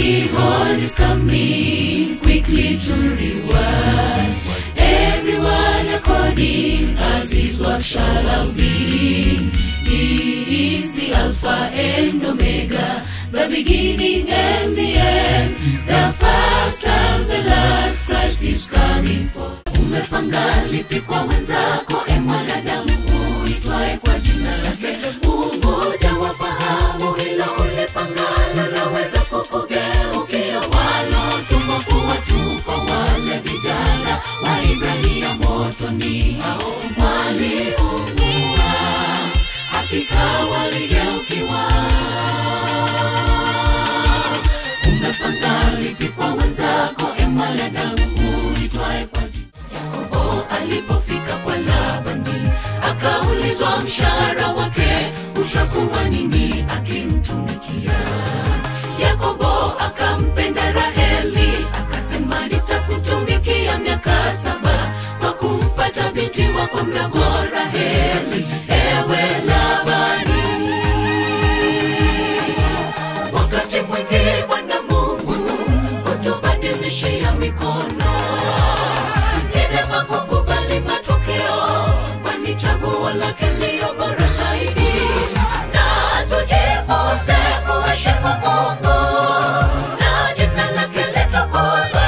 Behold is coming quickly to reward everyone according as his work shall have been. He is the Alpha and Omega, the beginning and the end, the first and the last. Christ is coming for. Umepanga lipi kwa wenzako, e mwanadamu uitwaye kwa jina lake Mungu, jawafahamu hilo ulipangalo laweza kukugeukia, walotumwa kuwatupa wale vijana wa Ibrania motoni, hao waliungua, hakika waligeukiwa. Umepanga lipi kwa wenzako, e mwanadamu uitwaye kwa jina Yakobo alipofika kwa Labani akaulizwa mshahara wake utakuwa nini akimtumikia. Yakobo akampenda Raheli akasema, nitakutumikia miaka saba kwa kumpata binti wako mdogo Raheli, ewe Labani. Wakati mwingi Bwana Mungu hutubadilishia mikono ni vyema kukubali matokeo, kwani chaguo lake liyo bora zaidi, na tujifunze kuheshimu Mungu na jina lake litukuzwe.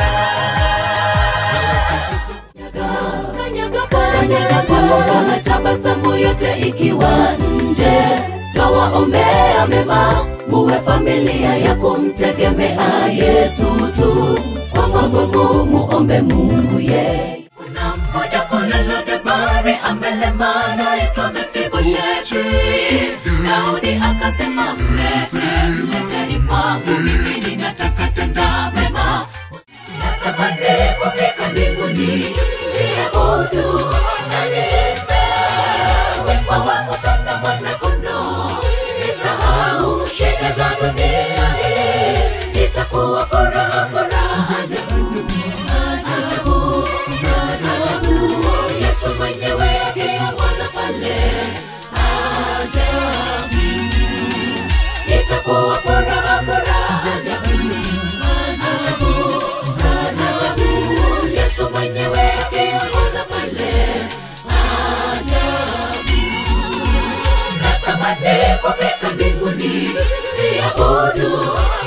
Kanyaga, kanyaga, kanyaga, tabasamu yote ikiwa nje, twawaombea mema, muwe familia ya kumtegemea Yesu tu. Kwa magumu muombe Mungu yeye. Kuna mmoja kule Lodebari amelema naitwa Mefibosheti. Daudi akasema mlete, mleteni kwangu, mimi ninataka tenda mema natamani kufika mbinguni niabudu na niimbe wimbo wa Musa na mwana-kondoo, nisahau shida za dunia hii, itakuwa furaha furaha ajabu ajabu ajabu, Yesu mwenyewe akiongoza pale ajabu, itakuwa furaha furaha ajabu ajabu ajabu, Yesu mwenyewe akiongoza pale ajabu. Natamani kufika mbinguni niabudu